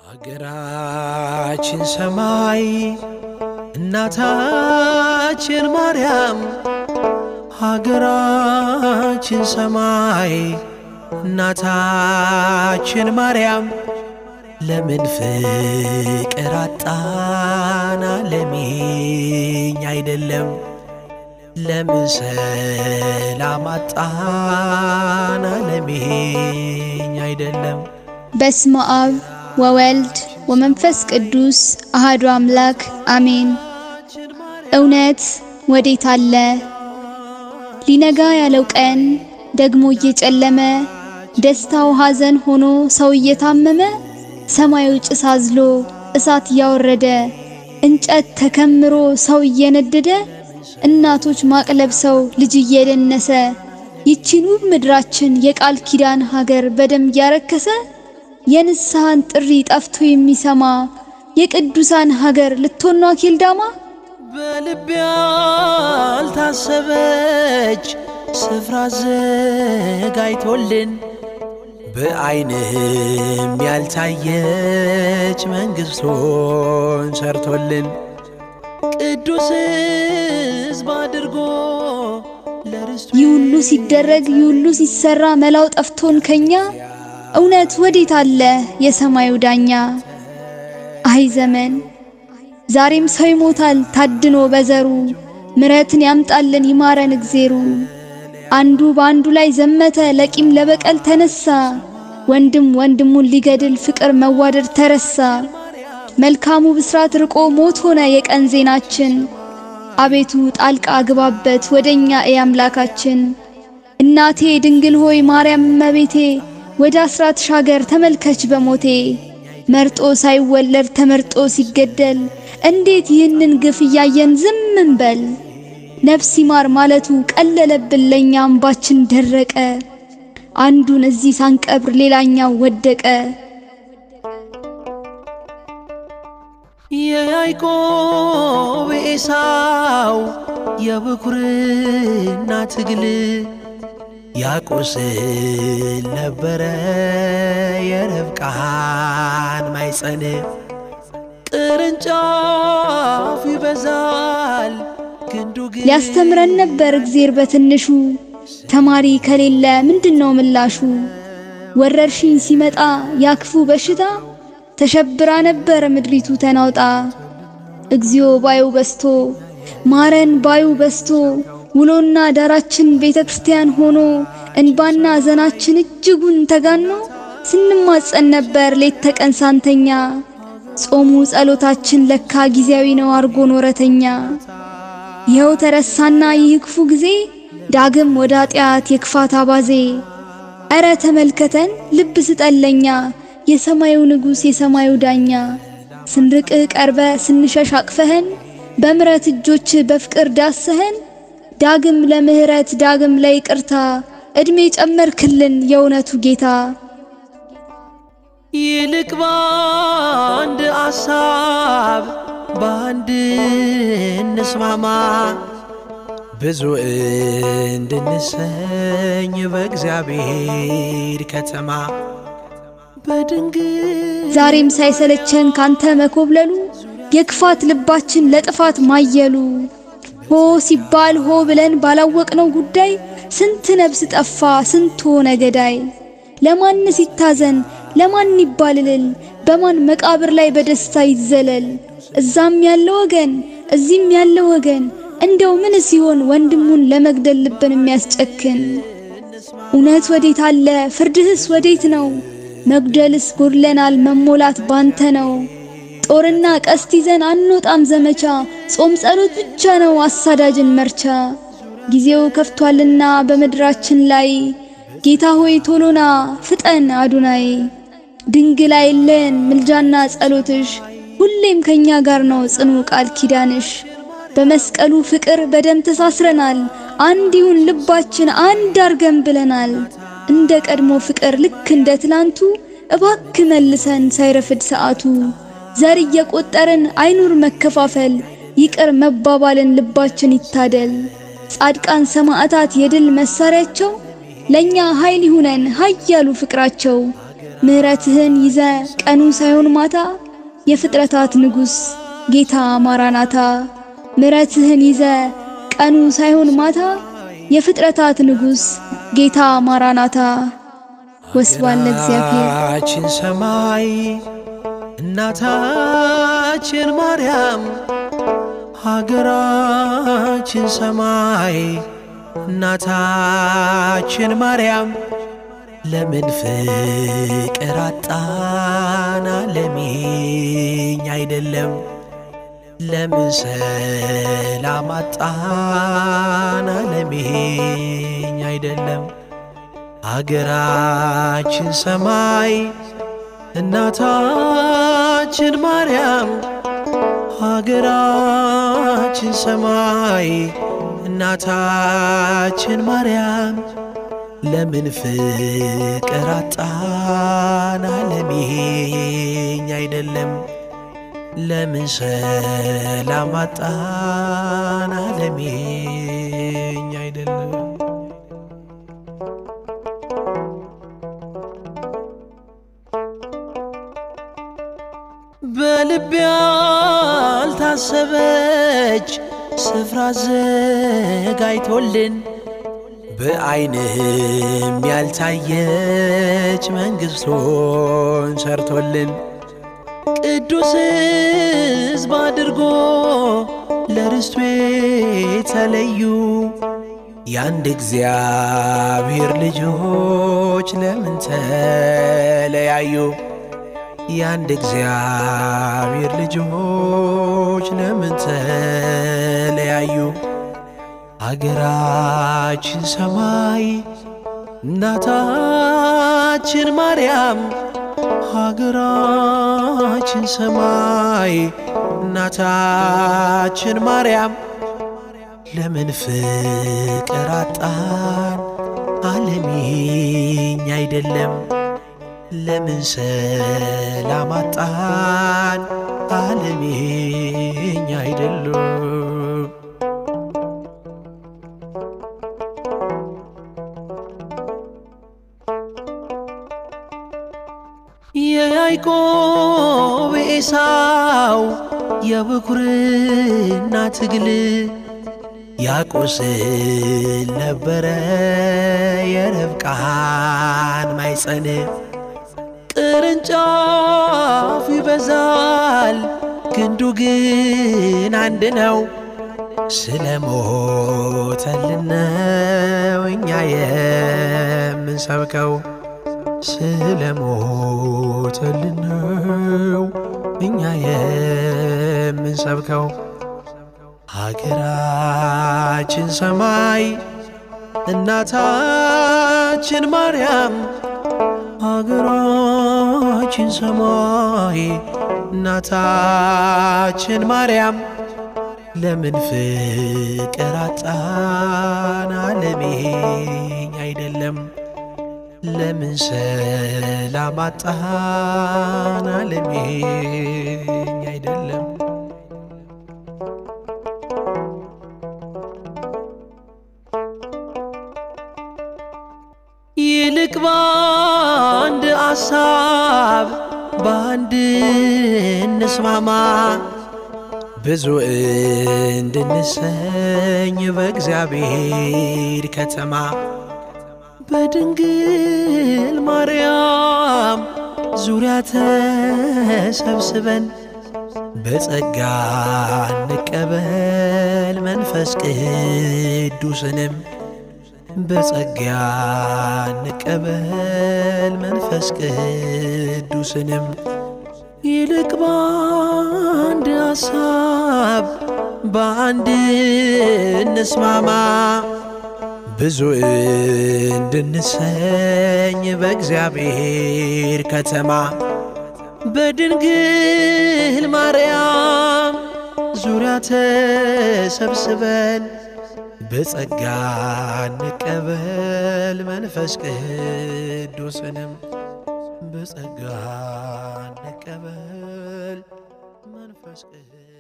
አገራችን ሰማይ እናታችን ማርያም ሀገራችን ሰማይ እናታችን ማርያም ለምን ፍቅር አጣና ለሚኝ አይደለም ለምን ሰላም አጣና ለሚኝ አይደለም በስመ አብ ወወልድ ወመንፈስ ቅዱስ አሃዱ አምላክ አሜን። እውነት ወዴት አለ? ሊነጋ ያለው ቀን ደግሞ እየጨለመ ደስታው ሐዘን ሆኖ ሰው እየታመመ ሰማዩ ጭስ አዝሎ እሳት እያወረደ እንጨት ተከምሮ ሰው እየነደደ እናቶች ማቅ ለብሰው ልጅ እየደነሰ ይቺን ውብ ምድራችን የቃል ኪዳን ሀገር በደም እያረከሰ የንስሐን ጥሪ ጠፍቶ የሚሰማ የቅዱሳን ሀገር ልትሆኗ ኬልዳማ በልቤ ያልታሰበች ስፍራ ዘጋይቶልን በዓይንም ያልታየች መንግሥቱን ሰርቶልን ቅዱስ ሕዝብ አድርጎ ለርስቱ ይህ ሁሉ ሲደረግ ይህ ሁሉ ሲሰራ መላው ጠፍቶን ከኛ እውነት ወዴት አለ የሰማዩ ዳኛ? አይ ዘመን ዛሬም ሰው ይሞታል ታድኖ በዘሩ ምሕረትን ያምጣልን ይማረን እግዜሩ። አንዱ በአንዱ ላይ ዘመተ ለቂም ለበቀል ተነሳ ወንድም ወንድሙን ሊገድል ፍቅር መዋደድ ተረሳ። መልካሙ ብስራት ርቆ ሞት ሆነ የቀን ዜናችን። አቤቱ ጣልቃ ግባበት ወደኛ እይ አምላካችን። እናቴ ድንግል ሆይ ማርያም እመቤቴ ወደ አስራት ሻገር ተመልከች በሞቴ መርጦ ሳይወለድ ተመርጦ ሲገደል እንዴት ይህንን ግፍ እያየን ዝም እንበል? ነፍስ ይማር ማለቱ ቀለለብን ለኛ አምባችን ደረቀ። አንዱን እዚህ ሳንቀብር ሌላኛው ወደቀ። የያዕቆብ ኤሳው የብኩርና ትግል ያቆስል ነበረ የርብቃን ማይጸን ቅርንጫፍ ይበዛል ግንዱ ግን ሊያስተምረን ነበር እግዜር በትንሹ ተማሪ ከሌለ ምንድነው ምላሹ? ወረርሽኝ ሲመጣ ያክፉ በሽታ ተሸብራ ነበር ምድሪቱ ተናውጣ። እግዚኦ ባዩ በስቶ ማረን ባዩ በስቶ ውሎና ዳራችን ቤተ ክርስቲያን ሆኖ እንባና ዘናችን እጅጉን ተጋኖ ስንማጸን ነበር ሌት ተቀን ሳንተኛ። ጾሙ ጸሎታችን ለካ ጊዜያዊ ነው አርጎ ኖረተኛ። ይኸው ተረሳና ይህ ክፉ ጊዜ ዳግም ወደ ኃጢአት የክፋት አባዜ። ኧረ ተመልከተን ልብ ስጠለኛ የሰማዩ ንጉሥ የሰማዩ ዳኛ ስንርቅህ ቀርበ ስንሸሽ አቅፈህን በምረት እጆች በፍቅር ዳሰህን ዳግም ለምህረት ዳግም ለይቅርታ ዕድሜ ጨመርክልን የእውነቱ ጌታ። ይልቅ በአንድ አሳብ በአንድ እንስማማ ብዙ እንድንሰኝ በእግዚአብሔር ከተማ በድንግል ዛሬም ሳይሰለቸን ካንተ መኮብለሉ የክፋት ልባችን ለጥፋት ማየሉ ሆ ሲባል ሆ ብለን ባላወቅነው ጉዳይ ስንት ነፍስ ጠፋ ስንት ሆነ ገዳይ። ለማንስ ይታዘን ለማን ይባልልል በማን መቃብር ላይ በደስታ ይዘለል? እዛም ያለ ወገን እዚህም ያለ ወገን እንደው ምን ሲሆን ወንድሙን ለመግደል ልብን የሚያስጨክን? እውነት ወዴት አለ ፍርድህስ ወዴት ነው? መጉደልስ ጎድለናል መሞላት ባንተ ነው። ጦርና ቀስት ይዘን አንወጣም ዘመቻ ጾም ጸሎት ብቻ ነው አሳዳጅን መርቻ። ጊዜው ከፍቷልና በምድራችን ላይ ጌታ ሆይ ቶሎና ፍጠን አዱናይ። ድንግል አይለን ምልጃና ጸሎትሽ ሁሌም ከኛ ጋር ነው ጽኑ ቃል ኪዳንሽ። በመስቀሉ ፍቅር በደም ተሳስረናል አንድ ይሁን ልባችን አንድ አርገን ብለናል። እንደ ቀድሞ ፍቅር ልክ እንደ ትላንቱ እባክ መልሰን ሳይረፍድ ሰዓቱ። ዘር እየቆጠርን አይኑር መከፋፈል ይቅር መባባልን ልባችን ይታደል። ጻድቃን ሰማዕታት የድል መሳሪያቸው ለኛ ኃይል ይሁነን ኃያሉ ፍቅራቸው። ምሕረትህን ይዘ ቀኑ ሳይሆን ማታ የፍጥረታት ንጉሥ ጌታ ማራናታ ምሕረትህን ይዘ ቀኑ ሳይሆን ማታ የፍጥረታት ንጉሥ ጌታ ማራናታ ወስብሐት ለእግዚአብሔር። ሀገራችን ሰማይ እናታችን ማርያም ሀገራችን ሰማይ እናታችን ማርያም ለምን ፍቅር አጣን አለሜኝ አይደለም ለምን ሰላም አጣን አለሜኝ አይደለም አገራችን ሰማይ እናታችን ማርያም ሀገራችን ሰማይ እናታችን ማርያም ለምን ፍቅር አጣን አለሜኝ አይደለም ለምን ሰላም አጣን አለሜኝ አይደለም በልቤ ያልታሰበች ስፍራ ዘጋይቶልን በዓይንም ያልታየች መንግሥቱን ሰርቶልን ቅዱስ ሕዝብ አድርጎ ለርስቱ የተለዩ የአንድ እግዚአብሔር ልጆች ለምን ተለያዩ? የአንድ እግዚአብሔር ልጆች ለምን ተለያዩ? አገራችን ሰማይ እናታችን ማርያም ሀገራችን ሰማይ እናታችን ማርያም ለምን ፍቅር አጣን አለሜኝ አይደለም ለምን ሰላም አጣን አለሜኝ አይደለም የያዕቆብ ኤሳው የብኩርና ትግል ያቆስል ነበረ የርብቃን ማይጸን ቅርንጫፍ ይበዛል ግንዱ ግን አንድ ነው። ስለ ሞተልን ነው እኛ የምንሰብከው ስለ ሞተልን ነው እኛ የምንሰብከው ሀገራችን ሰማይ እናታችን ማርያም ሀገራችን ሰማይ እናታችን ማርያም ለምን ፍቅር አጣን አለሜኝ አይደለም ለምን ሰላም አጣን አለሜኝ አይደለም ይልቅ በአንድ አሳብ በአንድ እንስማማ ብዙ እንድንሰኝ በእግዚአብሔር ከተማ በድንግል ማርያም ዙሪያ ተሰብስበን በጸጋ እንቀበል መንፈስ ቅዱስንም በጸጋ እንቀበል መንፈስ ቅዱስንም ይልቅ በአንድ ሐሳብ በአንድ እንስማማ ብዙ እንድንሰኝ በእግዚአብሔር ከተማ በድንግል ማርያም ዙሪያ ተሰብስበን በጸጋ እንቀበል መንፈስ ቅዱስንም በጸጋ እንቀበል መንፈስ ቅዱስ